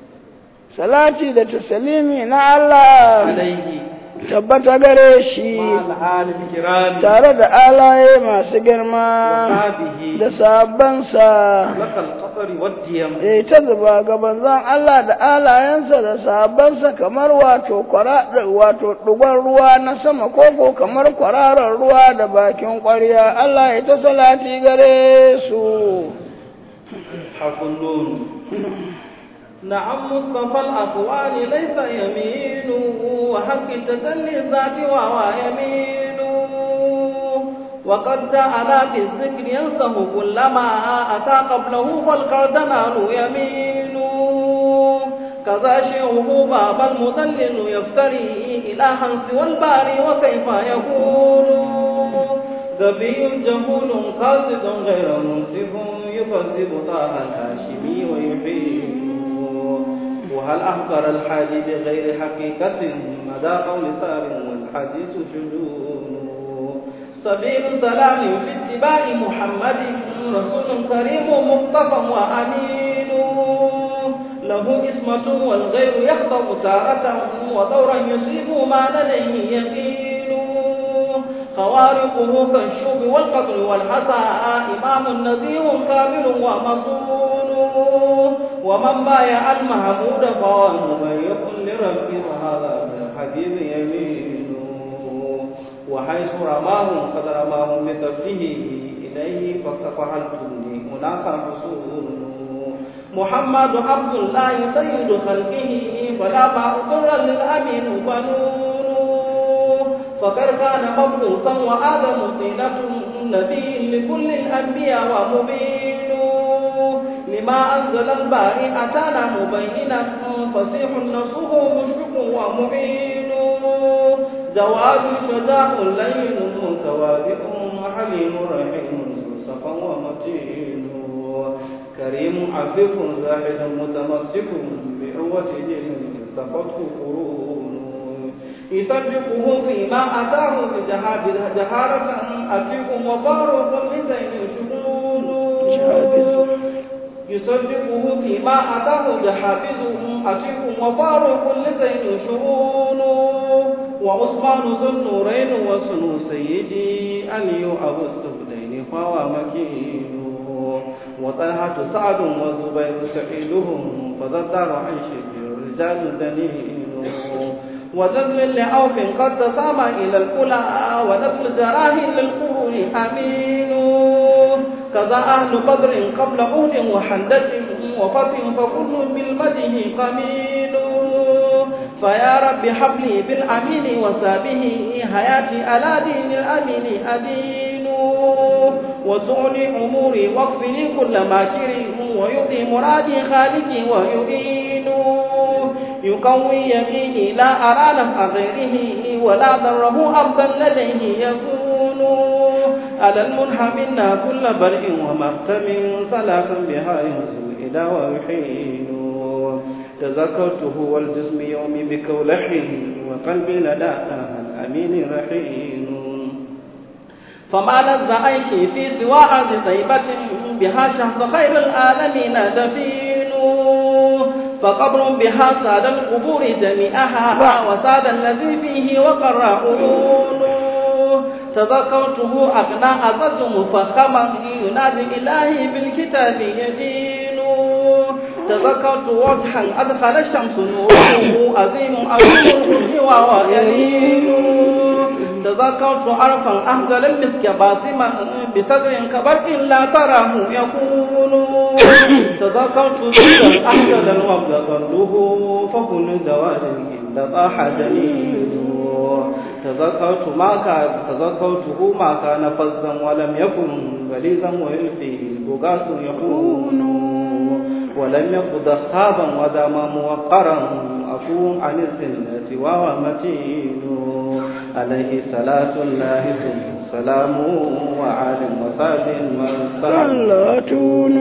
salati da tasalimi na Allah
عليه
tabbata gare shi
مع الآل الكرام
tare da alaye masu girma
وصحابه
da sabansa
لك القطر والديم
ya ta zuba ga banzan Allah da alayensa da sabansa kamar wato kwara wato dugon ruwa na sama koko kamar kwararar ruwa da bakin ƙwarya Allah ya ta salati gare su
حرف النون نعم مصطفى الأقوال ليس يمين وحق التسلي الذات وهو يمين وقد جعل في الذكر ينسه كلما أتى قبله فالقردنان يمين كذا شيخه باب المدلل يفتري إلها سوى الباري وكيف يكون غبي جهول قاصد غير منصف يكذب طه الهاشمي ويحيي وهل أخبر الحادي بغير حقيقة مدى قول سار والحديث شجون سبيل سلام في اتباع محمد رسول كريم مصطفى وأمين له اسمة والغير يخطب تارة ودورا يصيب ما لديه يقين خوارقه كالشوب والقتل والحسى إمام نذير كامل ومصون ومن بايع المحمود فهو مبيع لرب وهذا بالحبيب يمين وحيث رماه قد رماه بكفه إليه فاستفعلتني هناك حصول محمد عبد الله سيد خلقه فلا فأقر للأمين بنون فقد كان مبعوثا وآدم طينة نبي لكل الأنبياء ومبين لما أنزل الباري أتانا مبينا فصيح نصه مشفق ومعين جواد شجاع لين متواضع حليم رحيم صفا ومتين كريم عفيف زاهد متمسك بعروة دين سقطه قرون يصدقه فيما أتاه بجهاد جهارة أتيكم وفاروق لزين شهود يصدقه فيما أتاه جحافظه أتيكم وفاروق لزين شهود وعثمان ذو النورين وسنو سيدي علي أبو السفلين فهو مكين وطلحة سعد والزبير سعيدهم فذكر عن شبه الرجال دليل وزل لعوف قد تسامى إلى الأولى ونسل جراه للقرون أمين كذا أهل بدر قبل عود وحندة وفتح فكل بالمده قمين فيا رب هب لي بالأمين وسابه حياتي على دين الأمين أدين وسعني أموري واغفر لي كل ماكر ويؤتي مرادي خالقي ويؤين يقوي يقيني لا أرى نفع غيره ولا ضره أرضا لديه يكون على المنحى منا كل برء ومختم صلاة بها ينزل إلى ويحين تذكرته والجسم يومي بكولح وقلبي لدى الأمين رحين فما لذ عيشي في سوى أرض طيبة بها شخص خير العالمين دفين فقبر بها ساد القبور جميعها وساد الذي فيه وقر عيون تذكرته أغنى أزز مفخما ينادي إلهي بالكتاب يدين تذكرت وجها أدخل الشمس نوره عظيم عظيم الحسن وهو يلين تذكرت عرفا أهزل المسك باطما بصدر كبرق لا تراه يكون تذكرت ذكرا أهزل الوفد ظله فكل زواج إلا طاح جليل تذكرت ما كان تذكرته ما كان فظا ولم يكن غليظا ويلقي البغاث يكون ولم يقض خابا ودما موقرا أكون عن الذلة وهو متين عليه صلاة الله ثم سلام وعال وصاب
صلاتون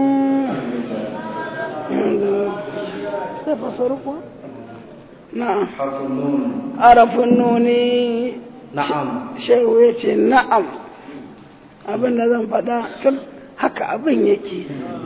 نعم
حرف النون
عرف النون
نعم
shehu ya ce na'am abin da zan faɗa tun haka abin yake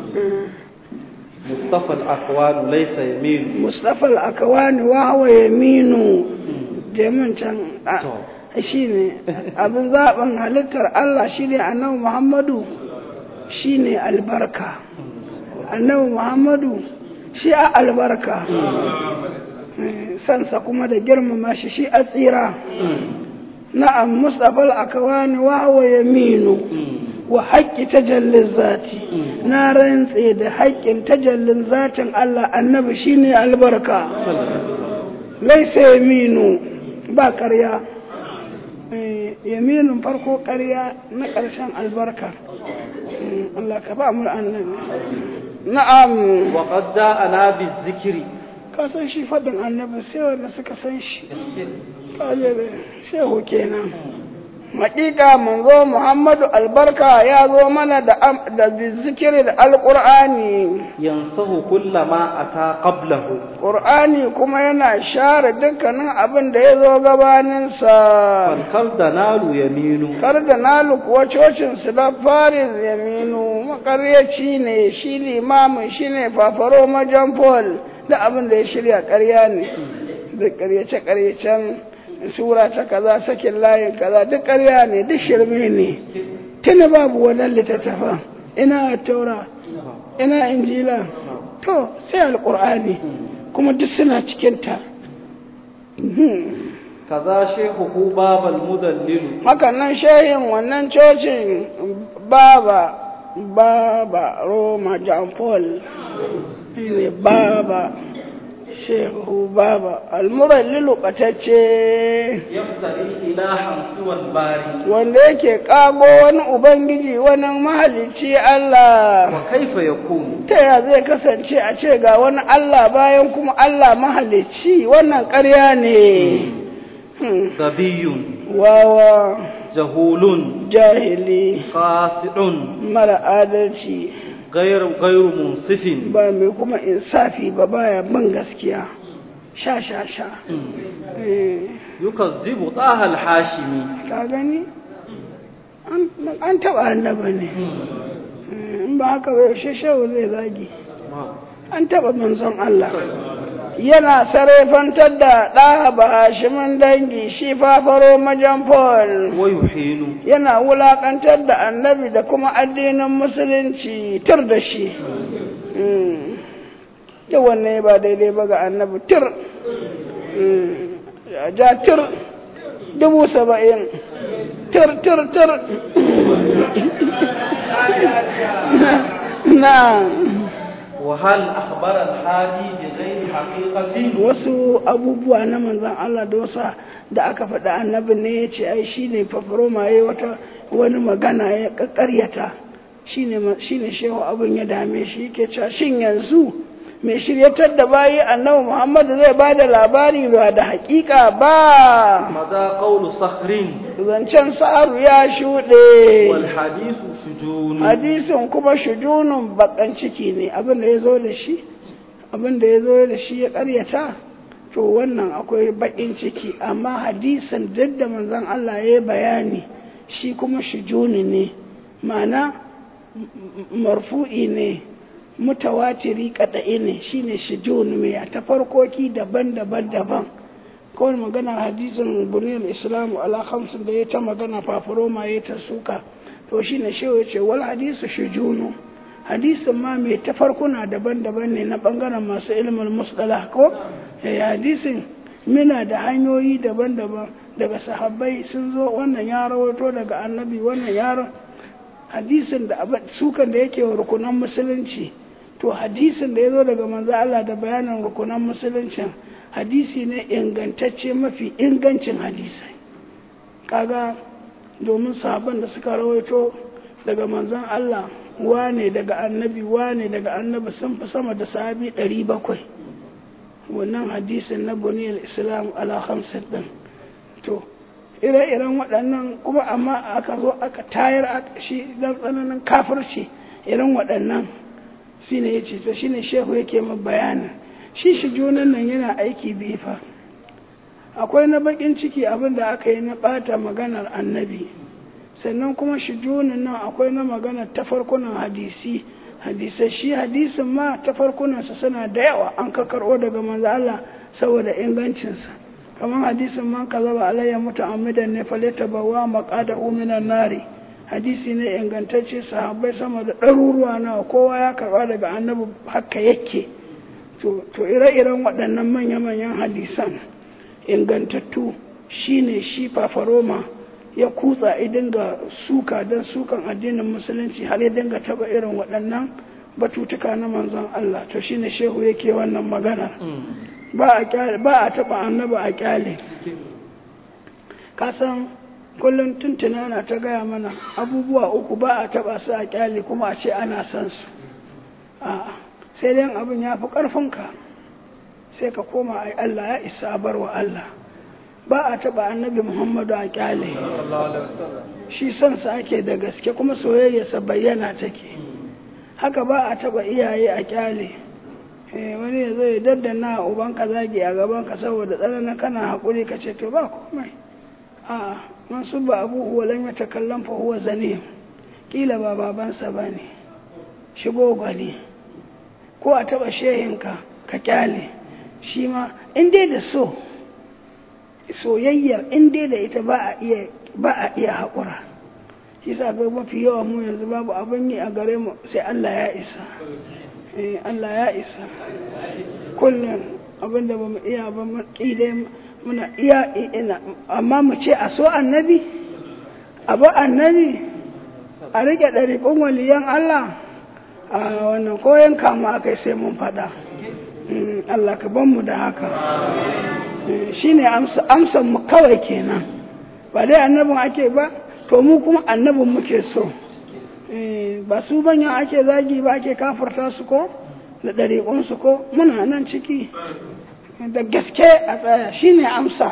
مصطفى الأقوال ليس يمين
mustapha al'akawani wa hawa yaminu jemin can shi ne abin zaɓin halittar Allah shi ne annabi Muhammadu shi ne albarka annabi Muhammadu shi a albarka sansa kuma da girmama shi shi a tsira na'am mustapha al'akawani wa hawa yaminu wa haƙƙi tajallin zati na rantse da haƙƙin tajallin zatin Allah annabi shine albarka laisa yaminu ba ƙarya yaminin farko ƙarya na ƙarshen albarka Allah ka ba mu annabi na'am
وقد جاءنا بالذكر
ka san shi faɗin annabi sai wanda suka san shi shehu kenan Hakika manzo Muhammadu albarka ya zo mana da da zikiri da alqur'ani
ينصه كل ما أتى قبله
qur'ani kuma yana share dukkanin abin da ya zo gabanin sa
فالقلب نال يمين
kar da nalu kuwa cocin su da faris yaminu makaryaci ne shi limamin shi ne fafaro majan paul da abin da ya shirya ƙarya ne da ƙaryace-ƙaryacen sura ta kaza sakin layin kaza duk ƙarya ne duk shirme ne tuni babu wannan littattafan ina taura ina injila to sai alƙur'ani kuma duk suna cikinta
kaza shehu babal mudallilu
hakan nan shehin wannan cocin baba baba roma john paul ne baba shehu baba almurallilu ɓatacce
yaftari ilahan suwal bari
wanda yake ƙago wani ubangiji wani mahalicci Allah
wa kaifa yakunu
ta ya zai kasance a ce ga wani Allah bayan kuma Allah mahalicci wannan ƙarya ne Hmm.
gabiyun
wawa
jahulun
jahili
qasidun
mara adalci
gairu gairu munsifin
ba mai kuma insafi ba baya bin gaskiya sha sha sha Eh,
yukazzibu taha al-hashimi
ka gani An- an taɓa annaba ne Eh, in ba haka ba yaushe shehu zai zagi an taɓa manzon Allah yana sarrafantar da ɗa ba hashimin dangi shi fafaro majan Paul
wa yuhinu
yana wulaƙantar da annabi da kuma addinin musulunci tur da shi da wanne ba daidai ba ga annabi tur Mm. Ya ja tur dubu saba'in tur tur tur na
وهل أخبر الحادي بغير حقيقة
wasu abubuwa na manzan Allah da wasa da aka faɗa annabi ne ya ce ai shi ne fafaroma ya wata wani magana ya ƙaƙaryata shi ne shehu abin ya dame shi yake cewa shin yanzu mai shiryatar da bayi annabi Muhammadu zai ba da labari ba da haƙiƙa ba
ماذا قول صخر
zancen sa'aru ya shuɗe
والحديث سجون
hadisin kuma shujunun bakan ciki ne abin da ya zo da shi abin da ya zo da shi ya karyata to wannan akwai bakin ciki amma hadisin duk da manzon Allah ya yi bayani shi kuma shujuni ne ma'ana m- marfu'i ne mutawatiri kadai ne shine shujuni mai ta farkoki daban-daban daban kawai magana hadisin buniyar islamu ala hamsin da ya ta magana fafuroma ya ta suka to shi ne shewa ce wal hadisu shujunu hadisin ma mai tafarkuna daban-daban ne na bangaren masu ilimin musdala ko eh hadisin muna da hanyoyi daban-daban daga sahabbai sun zo wannan ya rawato daga annabi wannan ya hadisin da abin sukan da yake wa rukunan musulunci to hadisin da ya zo daga manzo Allah da bayanin rukunan musuluncin hadisi ne ingantacce mafi ingancin hadisai kaga domin sahabban da suka rawaito daga manzon Allah wane daga annabi wane daga annabi sun fi sama da sahabi ɗari bakwai wannan hadisin na buniyar islam ala hamsin ɗin to ire-iren waɗannan kuma amma aka zo aka tayar aka shi don tsananin kafirci irin waɗannan shi ne ya ce to shi ne shehu yake ma bayanin shi shi junan nan yana aiki bifa akwai na bakin ciki abin da aka yi na ɓata maganar annabi sannan kuma shi junan nan akwai na maganar tafarkunan hadisi hadisai shi hadisin ma tafarkunansa suna da yawa an ka karɓo daga manzo Allah saboda ingancinsa kamar hadisin man kazaba alayya muta'ammidan ne falata bawa maqada minan nari hadisi ne ingantacce sahabbai sama da ɗaruruwa nawa kowa ya karɓa daga annabi haka yake to to ire-iren waɗannan manya-manyan hadisan ingantattu shine shi fafaroma ya kutsa ya dinga suka don sukan addinin musulunci har ya dinga taba irin waɗannan batutuka na manzon Allah to shine shehu yake wannan magana ba a kyale ba a taba annaba a kyale kasan kullum tuntuna na ta gaya mana abubuwa uku ba a taba su a kyale kuma a ce ana san su a sai dai abin ya fi ƙarfinka sai ka koma ai Allah ya isa bar wa Allah ba a taba annabi Muhammadu a kyale shi son sa ake da gaske kuma soyayyarsa bayyana take haka ba a taba iyaye a kyale wani ya zo ya daddana ubanka zagi a gabanka saboda tsananin kana haƙuri ka ce to ba komai a man su ba abu huwa lam ya takallam fa huwa zane kila ba babansa ba ne shigo gwani ko a taba shehinka ka kyale shi ma in dai da so soyayyar in dai da ita ba a iya ba a iya haƙura shi sa ga mafi yawa mu yanzu babu abin yi a gare mu sai Allah ya isa eh Allah ya isa kullum abin da bamu iya ba mu kide muna iya ina amma mu ce a so annabi abu annabi a rike ɗariƙun waliyan Allah a wannan koyon kama akai sai mun faɗa Allah ka ban mu da haka shi ne amsan mu kawai kenan ba dai annabin ake ba to mu kuma annabin muke so ba su banyan ake zagi ba ake kafarta su ko da ɗariƙunsu ko muna nan ciki da gaske a tsaya shi ne amsa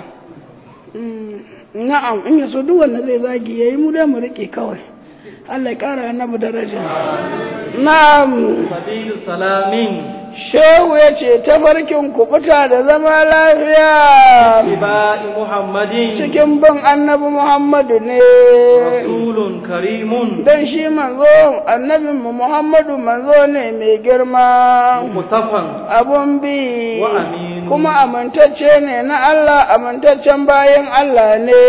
na'am in yaso duk wanda zai zagi ya yi mu dai mu riƙe kawai Allah ya ƙara annabi daraja na'am
sabilu salamin
shehu ya ce tafarkin kubuta da zama lafiya
iba'i muhammadin
cikin bin annabi muhammadu ne
rasulun karimun
don shi manzo annabinmu muhammadu manzo ne mai girma
mutafan
abun bi
Wa aminu.
kuma amintacce ne na Allah amintaccen bayan Allah ne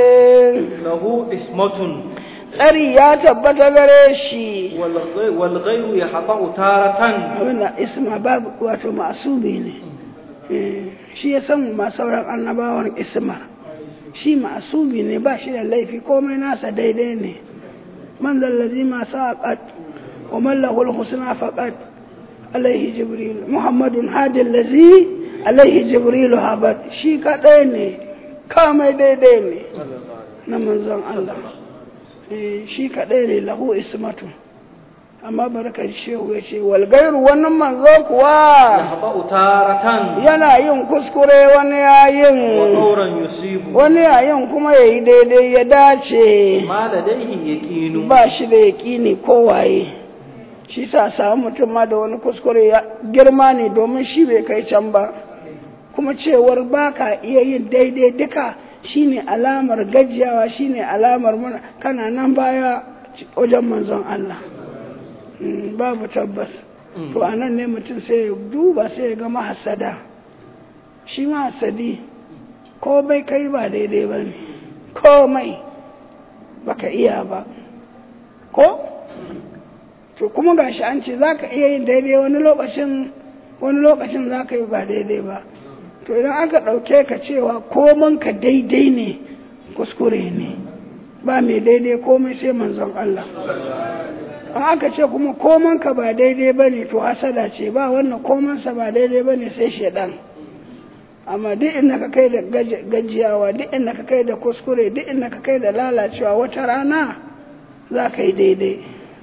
lahu ismatun
tsari ya tabbata gare shi
wal ghai- wal ghayru yahta'u taratan
abinda isma babu wato masubi ne Eh, shi ya san ma sauran annabawan isma shi masubi ne ba shi da laifi komai nasa daidai ne man zallazi ma saqat wa man lahu al-husna faqat alaihi jibril muhammadun hadi allazi alaihi jibril habat shi kadai ne kamai daidai ne na manzon Allah eh shi kadai ne lahu ismatu amma barka shehu ya ce wal gairu wannan manzo kuwa
يخطأ تارة
yana yin kuskure wani yayin
ودورا يصيب
wani yayin kuma ya yi daidai ya dace
ما لديه يقين
ba shi da yaƙini kowaye shi sa samu mutum ma da wani kuskure ya girma ne domin shi bai kai can ba kuma cewar ba ka iya yin daidai duka shine alamar gajiyawa shine alamar muna kana nan baya wajen manzon Allah Mm, babu tabbas to a nan ne mutum sai ya duba sai ya ga mahasada shi mahasadi ko bai kai ba daidai ba ne komai baka iya ba ko to kuma gashi an ce za ka iya yin daidai wani lokacin wani lokacin za ka yi ba daidai ba to idan aka ɗauke ka cewa koman ka daidai ne kuskure ne ba mai daidai komai sai manzon Allah an aka ce kuma koman ka ba daidai ba ne to hasada ce ba wannan komansa ba daidai ba ne sai shaidan amma duk inda ka kai da gajiyawa duk inda ka kai da kuskure duk inda ka kai da lalacewa wata rana za ka yi daidai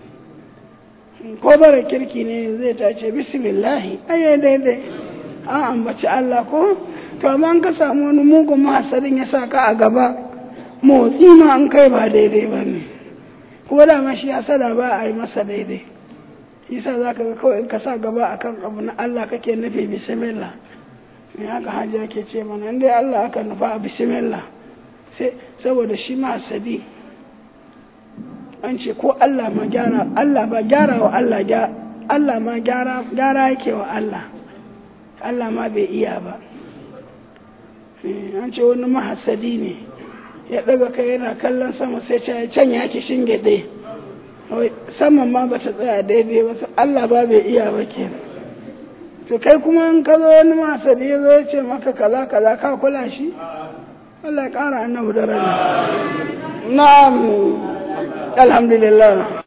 ko bara kirki ne zai ta ce bismillahi ayyai daidai an ambaci Allah ko to amma an ka samu wani mugun mahasarin ya sa ka a gaba motsi ma an kai ba daidai ba ne ko da ma shi hasada ba a yi masa daidai yasa za ka ga kawai in ka sa gaba akan abu na Allah kake nufi bismillah ne haka hajiya ke ce mana in dai Allah aka nufa a bismillah sai saboda shi ma hasadi an ce ko Allah ma gyara Allah ba gyara wa Allah Allah ma gyara gyara yake wa Allah Allah ma bai iya ba an ce wani mahasadi ne ya daga kai yana kallon sama sai ce can ya ki shingide saman ma ba ta tsaya daidai ba Allah ba bai iya ba ke to kai kuma in ka zo wani mahasadi ya zo ya ce maka kaza kaza ka kula shi Allah ya kara annabu daraja na'am alhamdulillah